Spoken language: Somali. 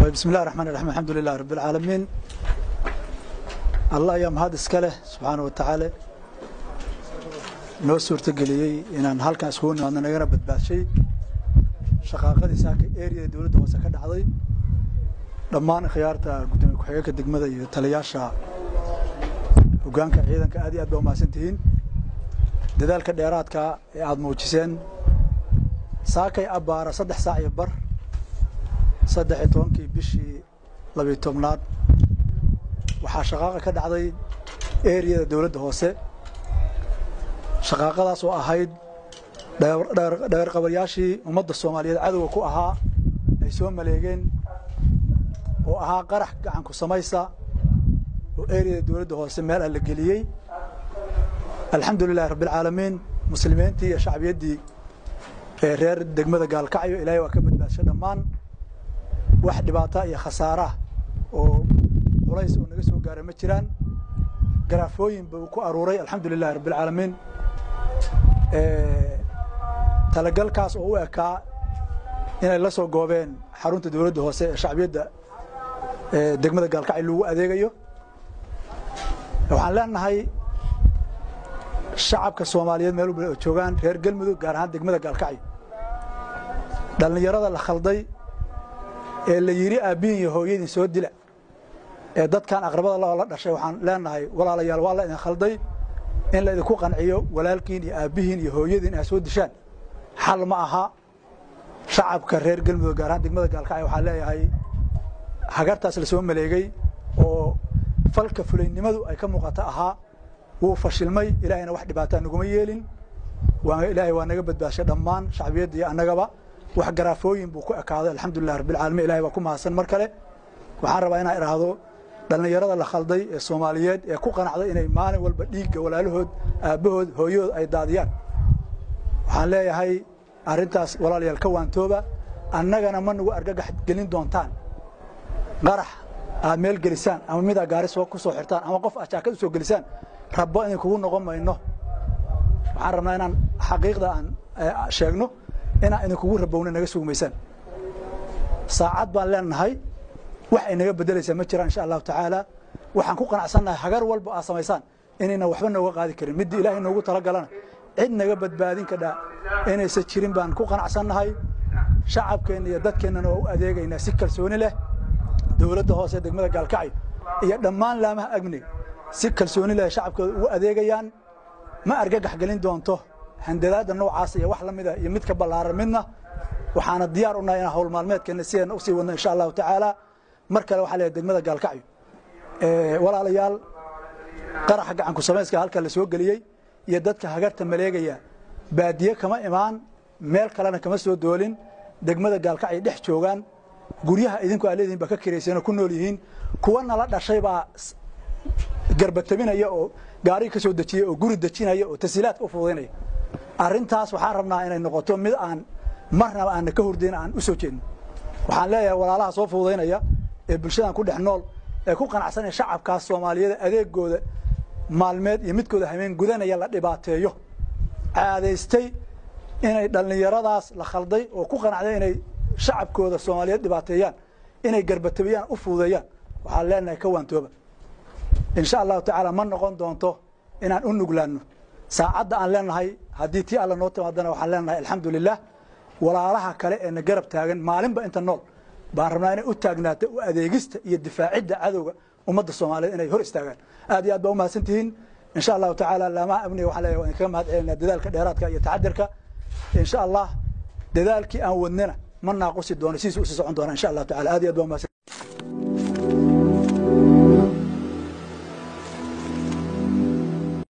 bismi illahi raxmaan raxiim alxamdu lilah rabi alcaalamiin allah ayaa mahad iska leh subxaana wa tacaala noo suurtogeliyey inaan halkan iskugu nimaadno nagana badbaadshay shaqaaqadii saaka eriyada dowladda hoose ka dhacday dhammaan khiyaarta guddoomiye ku-xigeenka degmada iyo taliyaasha hoggaanka ciidanka aad iyo aad baa umahadsan tihiin dadaalka dheeraadka ee aada muujiseen saakay abbaara saddex saac iyo bar saddex iyo tobankii bishii labiyo tobnaad waxaa shaqaaqa ka dhacday eriyada dowladda hoose shaqaaqadaas oo ahayd dhagarqabayaashii ummadda soomaaliyeed cadowga ku ahaa ay soo maleegeen oo ahaa qarax gacanku samaysa oo eriyada dowladda hoose meel ah la geliyey alxamdu lilahi rabbi alcaalamiin muslimiintii iyo shacbiyaddii ee reer degmada gaalkacyo ilaahay waa ka badbaadshay dhammaan wax dhibaata iyo khasaaraah oo culays oo naga soo gaaray ma jiraan garaafooyin buu ku aruuray alxamdu lilahi rabbi alcaalamiin talagalkaas oo u ekaa inay la soo goobeen xarunta dowladda hoose ee shacbiyadda degmada gaalkacyo lagu adeegayo waxaan leenahay shacabka soomaaliyeed meel walba oo joogaan reer galmudug gaar ahaan degmada gaalkacyo dhallinyarada la khalday ee la yidhi aabbihin iyo hooyadin soo dila ee dadkan aqrabada lao la dhashay waxaan leenahay walaalayaal waa la idin khalday in la idinku qanciyo walaalkiin iyo aabbihiin iyo hooyadiin inaad soo dishaan xal ma aha shacabka reer galmudug gaar ahaan degmada gaalkacyo waxaan leeyahay hagartaas la soo maleegay oo falka fulaynimadu ay ka muuqata ahaa wuu fashilmay ilaahayna wax dhibaataa naguma yeelin ilaahay waa naga badbaashay dhammaan shacbiyadda iyo annagaba wax garaafooyin buu ku ekaaday alxamdulilah rabbilcaalamiin ilahay baa ku mahadsan mar kale waxaan rabaa inaan idhaahdo dhallinyarada la khalday ee soomaaliyeed ee ku qanacday inay maalin walba dhiigga walaalahood aabbahood hooyahood ay daadiyaan waxaan leeyahay arrintaas walaalayaal ka waantooba annagana ma nagu argagax gelin doontaan qarax aad meel gelisaan ama midaa gaari soo ku soo xirtaan ama qof aad jaakad u soo gelisaan rabbo idinkugu noqon mayno waxaan rabnaa inaan xaqiiqda aan sheegno inaan idinkugu rabowna naga sugmaysaan saacad baan leenahay wax ay naga beddelaysaa ma jiraan insha allahu tacaala waxaan ku qanacsannahay hagar walba aad samaysaan inayna waxba nooga qaadi karin middii ilaahay noogu talagalana cid naga badbaadin kadhaa inaysan jirin baan ku qanacsannahay shacabkeenna iyo dadkeennana waa u adeegaynaa si kalsooni leh dowladda hoose degmada gaalkacyo iyo dhammaan laamaha amniga si kalsooni leh shacabkooda ugu adeegayaan ma argagax gelin doonto handadaadda noocaas iyo wax la mida iyo mid ka ballaaran midna waxaana diyaar u nahay inaan hawl maalmeedkeenna sideena usii wadno insha allahu tacaala mar kale waxaa leeyahay degmada gaalkacyo walaalayaal qaraxa gacanku samayska halka la soo geliyey iyo dadka hagarta maleegaya baadiye kama imaan meel kalena kama soo doolin degmada gaalkacyo dhex joogaan guryaha idinku aa leedihin baa ka kirayseenoo ku nool yihiin kuwa nala dhashay baa garbatabinaya oo gaari ka soo dejiyey oo guri dejinaya oo tasiilaadka u fududaynaya arrintaas waxaan rabnaa inay noqoto mid aan marnaba aanna ka hordayn aan u soo jeedno waxaan leeyahay walaalaha soo fududaynaya ee bulshadan ku dhex nool ee ku qanacsanaya shacabkaas soomaaliyeed adeegooda maalmeed iyo midkooda hameen gudanaya la dhibaateeyo caadaystay inay dhallinyaradaas la khalday oo ku qanacday inay shacabkooda soomaaliyeed dhibaateeyaan inay garbatabiyaan u fududeeyaan waxaan leenahay ka waantooba insha allahu tacaala ma noqon doonto inaan u nuglaanno saacadda aan leenahay haddii tii alla noo timaadana waxaan leenahay alxamdu lilah walaalaha kale ee na garab taagan maalinba inta nool baan rabnaa inay u taagnaato u adeegista iyo difaacidda cadowga ummadda soomaaliyeed inay hor istaagaan aad iyo aad baa u mahadsan tihiin insha allahu tacaala laamaha amniga waxaan leeyahay waan idinkaga mahad celinaa dadaalka dheeraadka iyo taxadirka insha allah dadaalkii aan wadnana ma naaqusi doono sidiis usii socon doona insha allahu tacala aad iyo aad baa umahadsan